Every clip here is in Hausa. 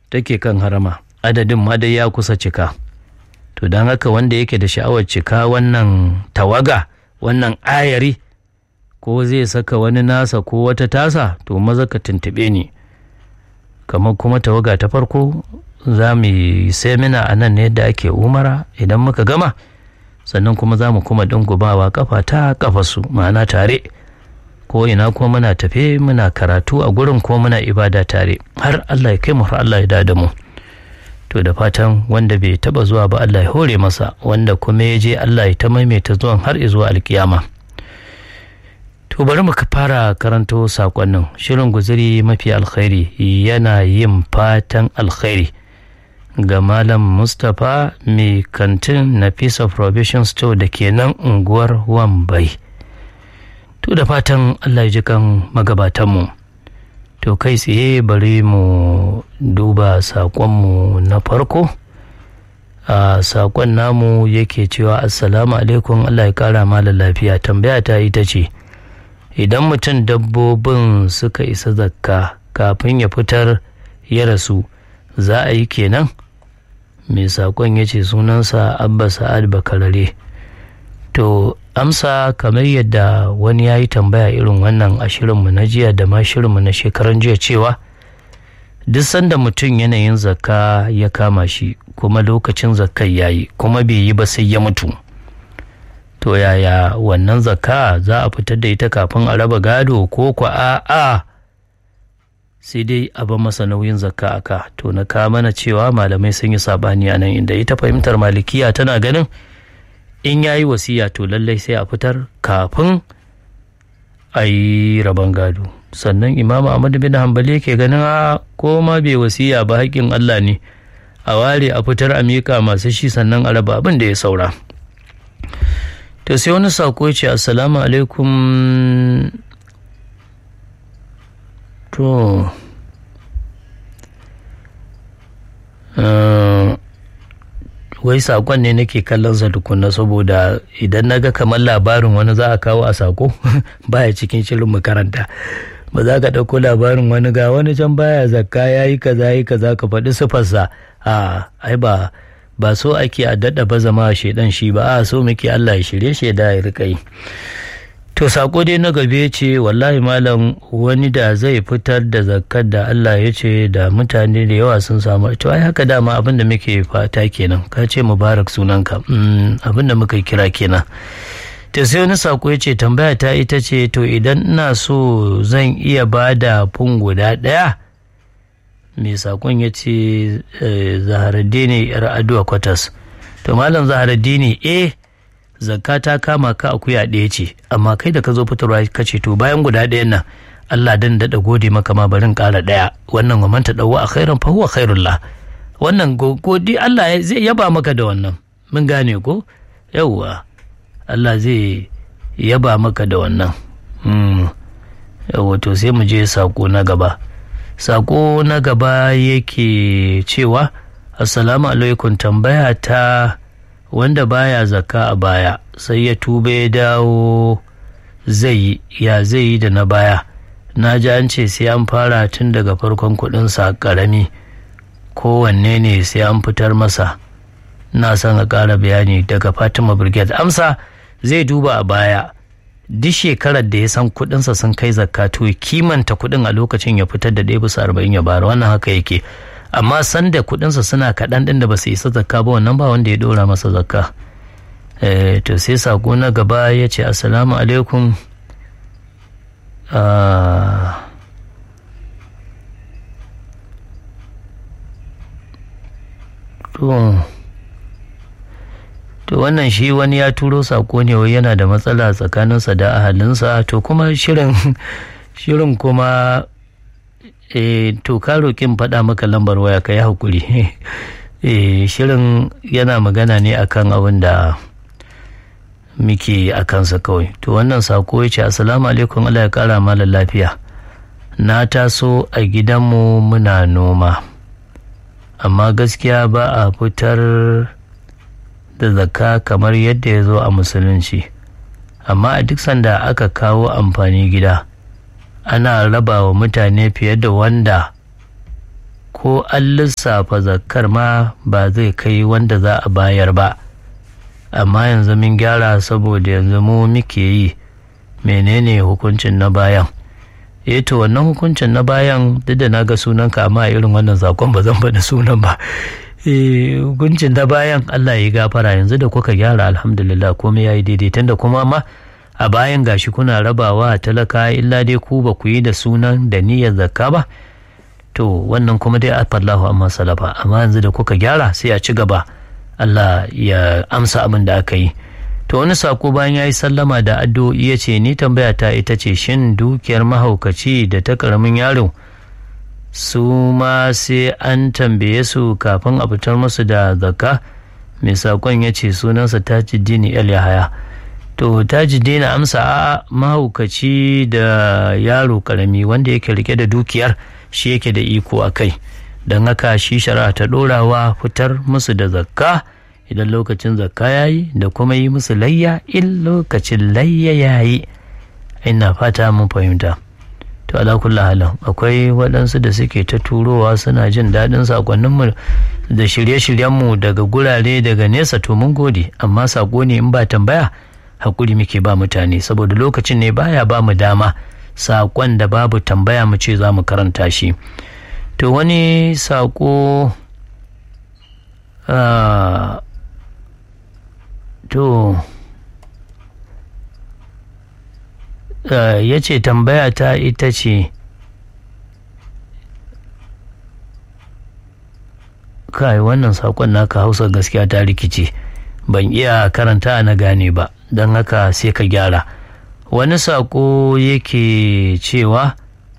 take kan harama adadin ma dai ya kusa cika to don haka wanda yake da sha'awar cika wannan tawaga wannan ayari ko zai saka wani nasa ko wata tasa to maza ka tuntuɓe ni kamar kuma tawaga ta farko za mu yi semina a nan ne yadda ake umara idan muka gama sannan kuma za mu kuma dungubawa kafa ta kafa su ma'ana tare ko ina ko muna tafe muna karatu a gurin ko muna ibada tare har Allah ya kai mu har Allah ya da mu to da fatan wanda bai taba zuwa ba Allah ya hore masa wanda kuma ya je Allah ya ta maimaita zuwan har zuwa alkiyama to bari mu fara karanto sakonnin shirin guzuri mafi alkhairi yana yin fatan alkhairi ga malam mustapha mai kantin nafisa provision store da ke nan unguwar wambai to da fatan allah ya ji kan magabatanmu to kai tsaye bari mu duba saƙonmu na farko a saƙon namu yake cewa assalamu alaikum allah ya ƙara mala lafiya tambaya ta ita ce idan mutum dabbobin suka isa zakka kafin ya fitar ya rasu za a yi kenan mai saƙon ya ce sunansa abba sa'ad bakarare to amsa kamar yadda wani ya yi tambaya irin wannan a shirinmu na jiya da ma shirinmu na shekaran jiya cewa duk sanda mutum yanayin zakka ya kama shi kuma lokacin zakkai ya yi kuma bai yi ba sai ya mutu to yaya wannan zakka za a fitar da ita kafin a raba gado ko kwa a'a sai dai a ba masa nauyin zakka aka to na ka mana cewa malamai sun yi sabani a nan inda ita fahimtar malikiya tana ganin in yayi wasiya to lallai sai a fitar kafin a yi rabon gado sannan imam ahmad bin hanbali ke ganin a ko ma bai wasiya ba haƙƙin allah ne a ware a fitar a miƙa masu shi sannan a raba abin da ya saura to sai wani sako ce assalamu alaikum to wai sakon ne nake kallon sa tukunna saboda idan na ga kamar labarin wani za a kawo a sako baya cikin shirin makaranta ba za ka ɗauko labarin wani ga wani can baya zakka ya yi kaza yi kaza ka faɗi sifarsa a ai ba ba so ake a daɗa ba zama shaidan shi ba a so muke Allah ya shirye shaida ya rika yi to sako dai na gabe ce wallahi malam wani da zai fitar da zakkar da Allah ya ce da mutane da yawa sun samu to ai haka dama abin da muke fata kenan ka ce mubarak sunanka abin da muka kira kenan to sai wani sako ya ce tambaya ta ita ce to idan ina so zan iya ba da fun guda ɗaya mai sakon ya ce zaharaddini yar aduwa kwatas to malam zaharaddini eh zakka ta kama ka akuya ɗaya ce amma kai da ka zo fitarwa ka ce to bayan guda ɗayan nan Allah dan daɗa gode maka ma barin ƙara ɗaya wannan wa manta ɗauwa a khairan fa huwa khairullah wannan godi Allah zai yaba maka da wannan mun gane ko yawwa Allah zai yaba maka da wannan yawwa to sai mu je sako na gaba sako na gaba yake cewa assalamu alaikum tambaya ta wanda baya zakka a baya sai ya tuba ya dawo zai ya zai yi da na baya na ji an ce sai an fara tun daga farkon kudinsa karami kowanne ne sai an fitar masa na son a ƙara bayani daga fatima brigade amsa zai duba a baya duk shekarar da ya san kudinsa sun kai zakka to kimanta kudin a lokacin ya fitar da ɗaya bisa arba'in ya bara wannan haka yake amma sanda kudinsa suna kaɗan ɗin da ba su isa zakka ba wannan ba wanda ya ɗora masa zakka to sai sako na gaba ya ce assalamu alaikum to wannan shi wani ya turo sako ne wai yana da matsala tsakaninsa da ahalinsa to kuma shirin shirin kuma e, to ka roƙin faɗa maka lambar waya ka yi haƙuri e, shirin yana magana ne akan abin da muke a kansa kawai to wannan sako ya ce assalamu alaikum Allah ya ƙara mala lafiya na taso a gidanmu muna noma amma gaskiya ba a fitar da zakka kamar yadda ya zo a musulunci amma a duk sanda aka kawo amfani gida ana raba wa mutane fiye da wanda ko an lissafa zakkar ma ba zai kai wanda za a bayar ba amma yanzu mun gyara saboda yanzu mu muke yi menene hukuncin na bayan eh to wannan hukuncin na bayan duk da na ga sunanka amma irin wannan zakon ba zan faɗi sunan ba hukuncin na bayan Allah ya gafara yanzu da kuka gyara alhamdulillah komai ya yi daidai tunda kuma ma a bayan gashi kuna rabawa talaka illa dai ku ba ku yi da sunan da niyyar zakka ba to wannan kuma dai afallahu amma salafa amma yanzu da kuka gyara sai a ci gaba Allah ya amsa abin da aka yi to wani sako bayan ya yi sallama da addu'o'i ya ce ni tambaya ta ita ce shin dukiyar mahaukaci da ta karamin yaro su ma sai an tambaye su kafin a fitar musu da zakka mai sakon ya ce sunansa tajiddini el yahaya to tajiddini amsa a mahaukaci da yaro karami wanda yake rike da dukiyar shi yake da iko a kai don haka shi shari'a ta ɗorawa fitar musu da zakka idan lokacin zakka ya yi da kuma yi musu layya in lokacin layya ya yi ina fata mun fahimta to ala kulli halin akwai waɗansu da suke ta turowa suna jin daɗin sakonninmu da shirye-shiryenmu daga gurare daga nesa to mun gode amma sako ne in ba tambaya hakuri muke ba mutane saboda lokacin ne baya ba mu dama sakon da babu tambaya mu ce za mu karanta shi to wani sako to ya ce tambaya ta ita ce kai wannan saƙon naka hausa gaskiya ta rikice ban iya karanta na gane ba don haka sai ka gyara wani saƙo yake cewa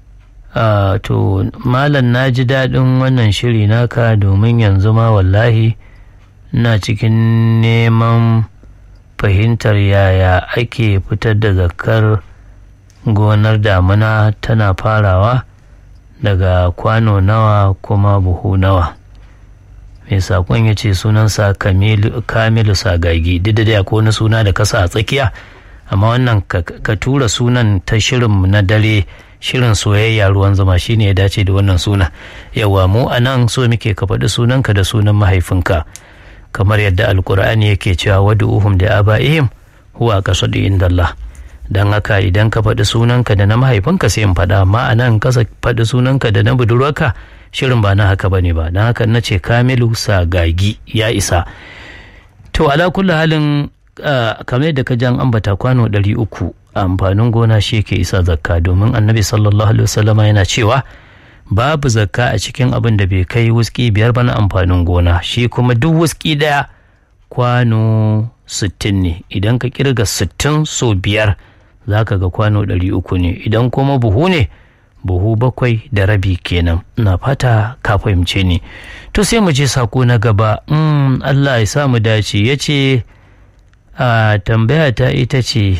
to malam na ji daɗin wannan shiri naka domin yanzu ma wallahi na cikin neman fahimtar yaya ake fitar da zakar gonar damuna tana farawa daga kwano nawa kuma buhu nawa mai sakon ya ce sunansa kamilu sagagi duk da dai akwai wani suna da kasa a tsakiya amma wannan ka tura sunan ta shirin na dare shirin soyayya ruwan zama shine ya dace da wannan suna yawa mu a nan so muke ka faɗi sunanka da sunan mahaifinka kamar yadda alkur'ani yake cewa wadu'uhum da aba'ihim huwa qasadu indallah dan haka idan ka faɗi sunanka da na mahaifinka sai in faɗa amma a nan kasa faɗi sunanka da na budurwarka shirin ba na haka bane ba dan haka na ce kamilu sagagi ya isa to ala kulli halin kamar yadda ka jan ambata kwano ɗari uku amfanin gona shi ke isa zakka domin annabi sallallahu alaihi wasallama yana cewa babu zakka a cikin abin da bai kai wuski biyar ba na amfanin gona shi kuma duk wuski daya kwano sittin ne idan ka kirga sittin so biyar za ka ga kwano ɗari uku ne idan kuma buhu ne buhu bakwai da rabi kenan na fata ka fahimce ni to sai mu je sako na gaba mm, allah ya sa mu dace ya ce a tambaya ta ita ce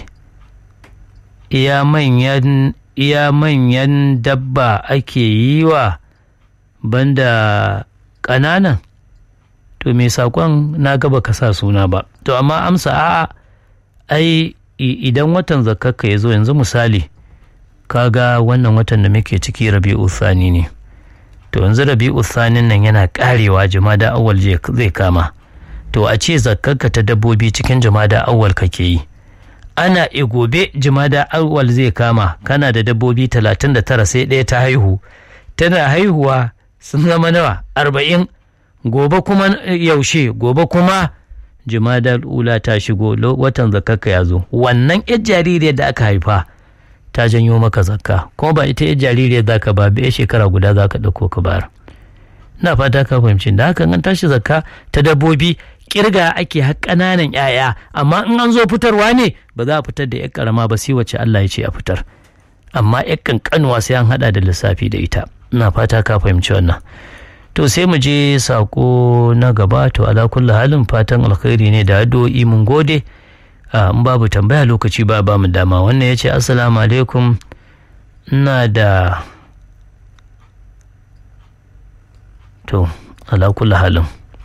iya manyan iya manyan dabba ake yi wa banda ƙananan to me saƙon na gaba ka sa suna ba to amma amsa a'a ai idan watan zakakka ya zo yanzu misali kaga wannan watan da muke ciki rabi'u thani ne to yanzu rabi'u thanin nan yana karewa jama'a awwal zai kama to a ce zakakka ta dabbobi cikin jama'a awwal kake yi ana e gobe jimada awwal zai kama kana da dabbobi talatin da tara sai ɗaya ta haihu tana haihuwa sun zama nawa arba'in gobe kuma yaushe gobe kuma jimada ula ta shigo watan zakaka ya zo wannan yar jaririyar da aka haifa ta janyo maka zakka kuma ba ita yar jaririyar za ka ba bai shekara guda za ka ɗauko ka bayar na fata ka fahimci da haka an tashi zakka ta dabbobi kirga ake har ƙananan 'ya'ya amma in an zo fitarwa ne ba za a fitar da 'yan karama ba sai wacce Allah ya ce a fitar amma 'yan kankanuwa sai an hada da lissafi da ita ina fata ka fahimci wannan to sai mu je sako na gaba to ala kulli halin fatan alkhairi ne da addu'o'i mun gode in babu tambaya lokaci ba ba mu dama wannan ya ce assalamu alaikum ina da to ala kulli halin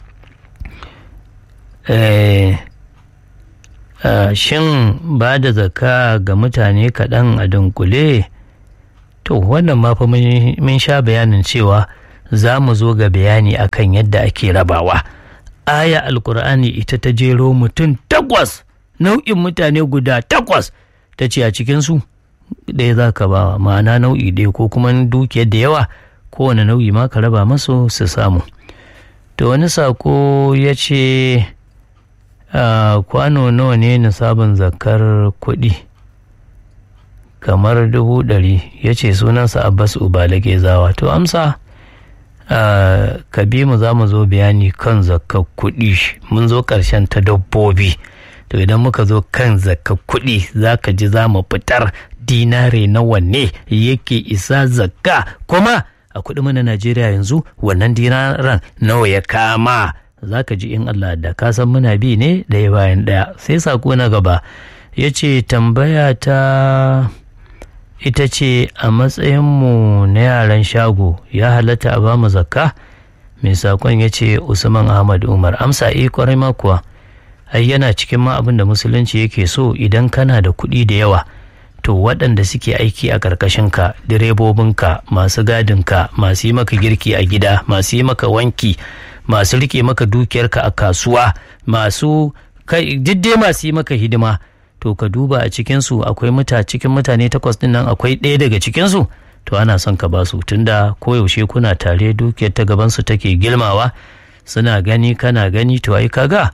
shin ba da zaka ga mutane kaɗan a dunkule to wannan ma fa mun sha bayanin cewa za mu zo ga bayani akan yadda ake rabawa aya alkur'ani ita ta jero mutum takwas nau'in mutane guda takwas ta ce a cikinsu ɗaya za ka bawa ma'ana nau'i ɗaya ko kuma dukiyar da yawa kowane nau'i ma ka raba masu su samu to wani sako ya ce kwano nawa ne nisabin zakar kuɗi kamar dubu ɗari ya ce sunansa abbas ubalage zawa to amsa ka bi mu za mu zo bayani kan zakar kuɗi mun zo ƙarshen ta dabbobi to idan muka zo kan zakar kuɗi za ka ji za mu fitar dinare nawa ne yake isa zakka kuma a kuɗi mana najeriya yanzu wannan dinaran nawa ya kama za ka ji in allah da ka san muna bi ne ɗaya bayan ɗaya sai sako na gaba ya ce tambaya ta ita ce a matsayinmu na yaran shago ya halatta a bamu zakka mai sakon ya ce usman ahmad umar amsa eh kwarai ma kuwa ai yana cikin ma abin da musulunci yake so idan kana da kuɗi da yawa to waɗanda suke aiki a ƙarƙashinka direbobinka masu gadinka masu yi maka girki a gida masu yi maka wanki masu rike maka dukiyarka a kasuwa masu dai masu yi maka hidima to ka duba a cikinsu akwai muta cikin mutane takwas din nan akwai ɗaya daga cikinsu to ana son ka basu tunda koyaushe kuna tare dukiyar ta gabansu take gilmawa suna gani kana gani to ai kaga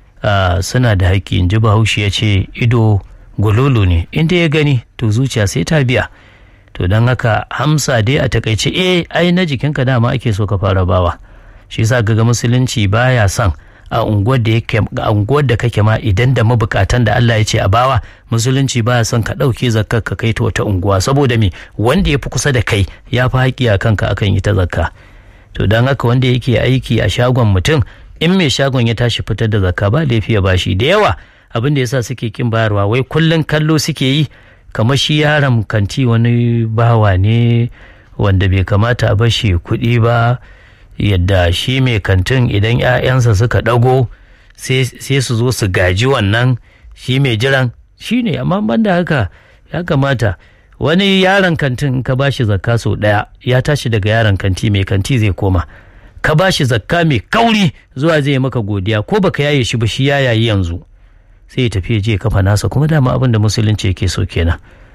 suna da haƙƙi in ji bahaushe ya ce ido gululu ne inda ya gani to zuciya sai ta biya to don haka hamsa dai a takaice eh ai na jikinka dama ake so ka fara bawa shi yasa ga musulunci baya son a unguwar da yake a unguwar da kake ma idan da mabukatan da Allah ya ce a bawa musulunci baya son ka ɗauke zakkar ka kai ta wata unguwa saboda me wanda ya fi kusa da kai ya fi haƙƙi a kanka akan ita zakka to don haka wanda yake aiki a shagon mutum in mai shagon ya tashi fitar da zakka ba laifi ya bashi da yawa abin da yasa suke kin bayarwa wai kullun kallo suke yi kamar shi yaron kanti wani bawa ne wanda bai kamata a bashi kuɗi ba yadda shi mai kantin idan 'ya'yansa suka ɗago sai su zo su gaji wannan shi mai jiran shi ne amma banda haka ya kamata wani yaron kantin ka bashi zakka sau ɗaya ya tashi daga yaron kanti mai kanti zai koma ka bashi zakka mai kauri zuwa zai maka godiya ko baka yaye shi ba shi ya yayi yanzu sai ya tafi je kafa nasa kuma dama abin da musulunci yake so kenan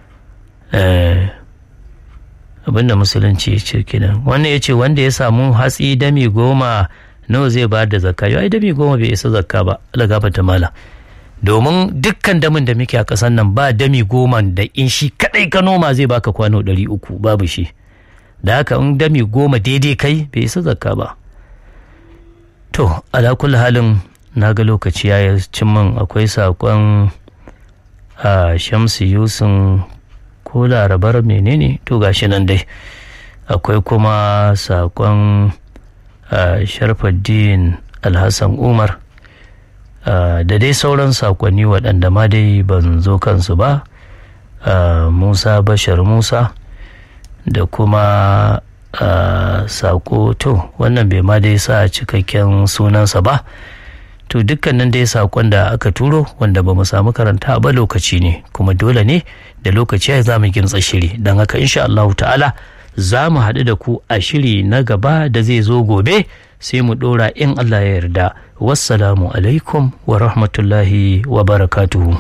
abin da musulunci ya ce kenan wannan ya ce wanda ya samu hatsi dami goma nawa zai bayar da zakka yau ai dami goma bai isa zakka ba Allah ta mala domin dukkan damin da muke a ƙasar nan ba dami goma da in shi kadai ka noma zai baka kwano ɗari uku babu shi da haka in dami goma daidai kai bai isa zakka ba to ala kulli halin na ga lokaci ya cin min akwai saƙon a shamsu yusun ko larabar menene to gashi nan dai akwai kuma saƙon sharfaddin alhassan umar da dai sauran saƙonni waɗanda ma dai ban zo kansu ba musa bashar musa da kuma saƙo to wannan bai ma dai sa cikakken sunansa ba to dukkanin dai sakon da aka turo wanda ba mu samu karanta ba lokaci ne kuma dole ne da lokaci ya za mu gintsa shiri don haka insha Allah ta'ala za mu haɗu da ku a shiri na gaba da zai zo gobe sai mu ɗora in Allah ya yarda wassalamu alaikum wa rahmatullahi wa barakatuhu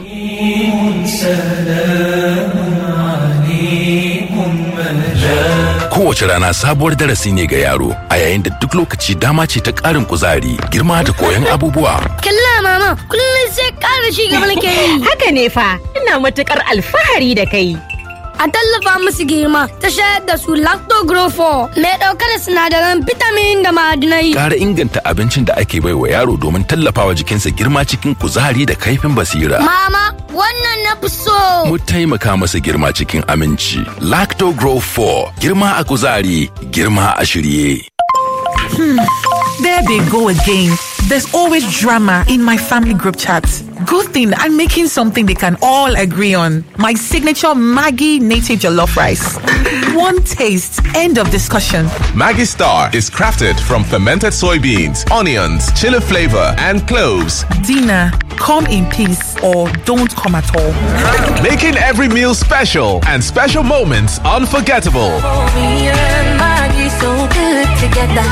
Kowace rana sabuwar darasi ne ga yaro a yayin da duk lokaci dama ce ta ƙarin kuzari, girma da koyon abubuwa. Kalla mama, kullum sai ƙara shi gaba nake yi. Haka ne fa, ina matuƙar alfahari da kai. A tallafa musu girma ta shayar da su lactogrofo mai ɗauke da sinadaran vitamin da ma'adinai. Ƙara inganta abincin da ake bai wa yaro domin tallafawa jikinsa girma cikin kuzari da kaifin basira. Mama, wannan na fi so. Mu taimaka masa girma cikin aminci. Lacto Grow 4, girma a kuzari, girma a shirye. There they go again. There's always drama in my family group chat. Good thing I'm making something they can all agree on. My signature Maggie native jollof rice. One taste, end of discussion. Maggie Star is crafted from fermented soybeans, onions, chili flavor, and cloves, Dinner, come in peace or don't come at all. making every meal special and special moments unforgettable. Me and Maggie so good together.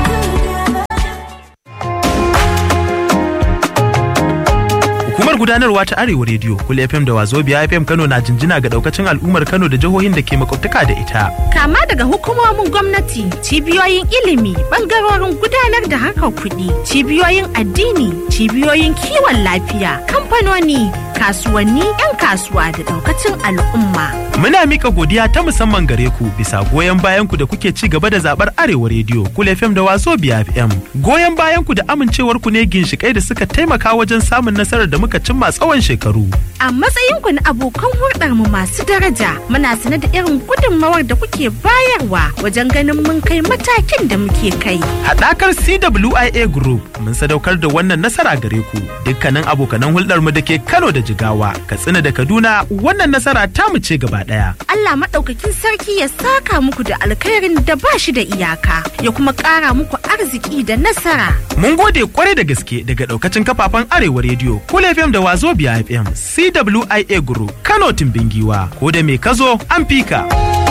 Hukumar gudanarwa ta Arewa Radio, Kul FM da Wazobia FM Kano na jinjina ga daukacin al'ummar Kano da jihohin da ke makwabtaka da ita. Kama daga hukumomin gwamnati, cibiyoyin ilimi, bangarorin gudanar da harkar kuɗi, cibiyoyin addini, cibiyoyin kiwon lafiya, kamfanoni, kasuwanni, 'yan kasuwa da daukacin al'umma. Muna mika godiya ta musamman gare ku bisa goyon bayan ku da kuke ci gaba da zabar Arewa Radio, Kul FM da Wazobia FM. Goyon bayan ku da amincewar ku ne ginshikai da suka taimaka wajen samun nasarar da muka cimma tsawon shekaru. A matsayinku na abokan hulɗar mu masu daraja, muna sanar da irin gudunmawar da kuke bayarwa wajen ganin mun kai matakin da muke kai. Haɗakar CWIA Group mun sadaukar da wannan nasara gare ku. Dukkanin abokanan hulɗar mu da ke Kano da Jigawa, Katsina da Kaduna, wannan nasara ta mu ce gaba ɗaya. Allah maɗaukakin sarki ya saka muku da alkhairin da ba shi da iyaka, ya kuma ƙara muku arziki da nasara. Mun gode kwarai da gaske daga ɗaukacin kafafen Arewa Radio, Kul FM da Wazobia FM, CWIA Group, Kano Timbingiwa, ko da me kazo an fika.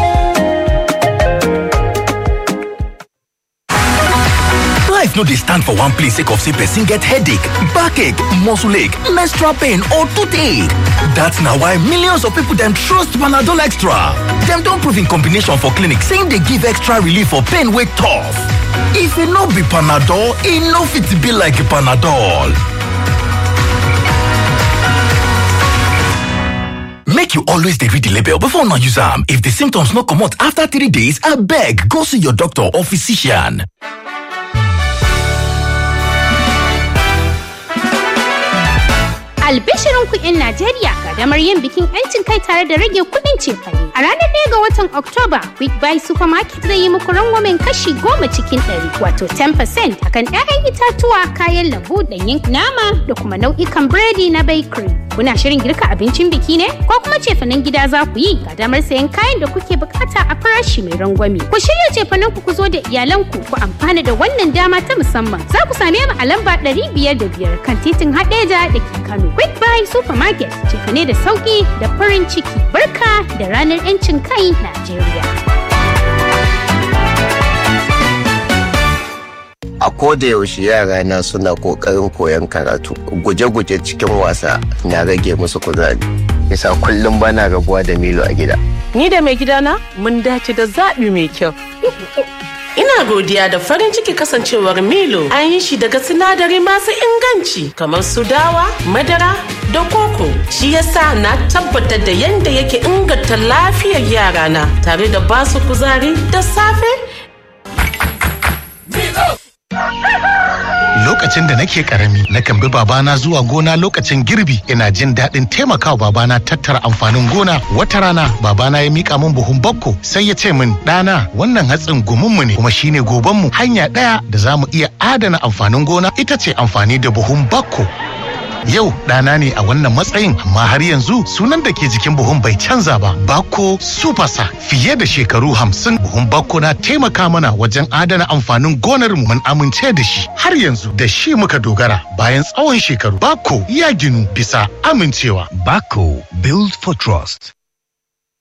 Life no dey stand for one place sake of say person get headache, backache, muscle ache, menstrual pain or toothache. That's na why millions of people dem trust Panadol Extra. Dem don prove in combination for clinic say e dey give extra relief for pain wey tough. If e no be Panadol, e no fit be like Panadol. Make you always dey read the label before una use am. If the symptoms no comot after three days, abeg go see your doctor or physician. Albishirin ku 'yan Najeriya kadamar yin bikin 'yancin kai tare da rage kuɗin cefane. A ranar ɗaya ga watan Oktoba, Quick Buy Supermarket zai yi muku rangwamen kashi goma cikin ɗari, wato 10% akan 'ya'yan itatuwa, kayan lambu, ɗanyen nama da kuma nau'ikan biredi na bakery. Kuna shirin girka abincin biki ne? Ko kuma cefanen gida za ku yi? Ga damar sayan kayan da kuke bukata a farashi mai rangwame. Ku shirya cefanen ku ku zo da iyalanku ku amfana da wannan dama ta musamman. Za ku same mu a lamba ɗari biyar da biyar kan titin Hadeja da ke Kano. Quick Buy Supermarket cefane da sauki da farin ciki. Barka da ranar 'yancin kai Najeriya. a koda yaushe yara na suna kokarin koyon karatu guje-guje cikin wasa na rage musu kuzari yasa kullum bana rabuwa da milo a gida Ni da mai gidana mun dace da zaɓi mai kyau. Ina godiya da farin ciki kasancewar Milo an yi shi daga sinadari masu inganci kamar su dawa, madara da koko. Shi yasa na tabbatar da yadda yake inganta lafiyar yarana tare da basu kuzari da safe Lokacin da nake karami, nakan bi babana zuwa gona lokacin girbi, ina jin daɗin taimakawa babana tattara amfanin gona. Wata rana, babana ya mika min buhun bakko, sai ya ce min, ɗana, wannan hatsin gumunmu ne, kuma shine gobanmu. Hanya ɗaya da za mu iya adana amfanin gona ita ce amfani da buhun bakko. Yau ɗana ne a wannan matsayin amma har yanzu sunan da ke jikin buhun bai canza ba. Bako Supasa fiye da shekaru hamsin buhun Bako na taimaka mana wajen adana amfanin gonar mu mun amince da shi. Har yanzu da shi muka dogara bayan tsawon shekaru. Bako ya ginu bisa amincewa. Bako Build for Trust.